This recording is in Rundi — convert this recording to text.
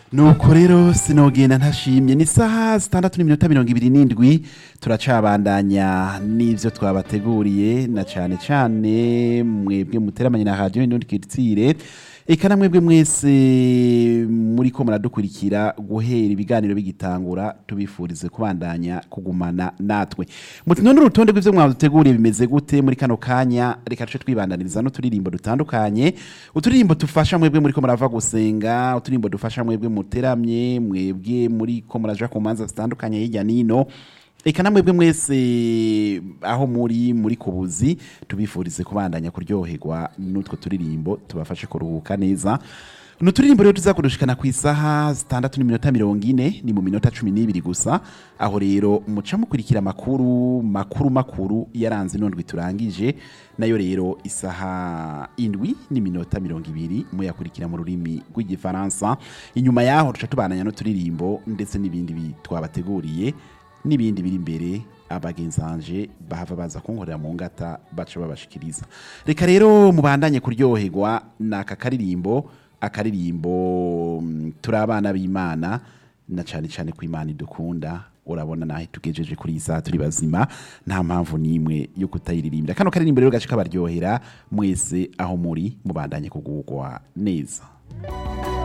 nuko rero sinogenda ntashimye ni saha zitandatu n'iminota mirongo ibiri n'indwi turacabandanya n'ivyo twabateguriye na cane cane mwebwe muteramanye na radiyo indundi kiritsire eka na mwebwe mwese muriko muradukurikira guhera ibiganiro bigitangura tubifurize kubandanya kugumana natwe muti none urutonde rw'ivyo mwaduteguriye bimeze gute muri kano kanya reka tuce twibandaniriza n'uturirimbo dutandukanye uturirimbo tufasha mwebwe muriko murava gusenga uturirimbo dufasha mwebwe muteramye mwebwe muriko muraja ku manza zitandukanye hirya nino eka na mwebwe mwese aho muri muri kubuzi tubifurize kubandanya kuryoherwa n'utwo turirimbo tubafashe kuruhuka neza ni uturirimbo rero tuzakurushikana ku isaha zitandatu n'iminota mirongo ine ni mu minota cumi n'ibiri gusa aho rero muca mukurikira amakuru makuru makuru yaranze inondwi turangije nayo rero isaha indwi n'iminota mirongo ibiri muyakurikira mu rurimi rw'igifaransa inyuma yaho duca tubandanya n'uturirimbo ndetse n'ibindi bi- twabateguriye n'ibindi biri imbere abagenzanje bahava baza kunkorera mu ngata baca babashikiriza reka rero mubandanye kuryoherwa n'aka karirimbo akaririmbo mm, turi abana b'imana na cane cane ko imana idukunda urabona naho tugejeje kuri iyi saha turi bazima nta mpamvu n'imwe yo kutayiririmbira kano karirimbo rero gace kabaryohera mwese aho muri mubandanye kugugwa neza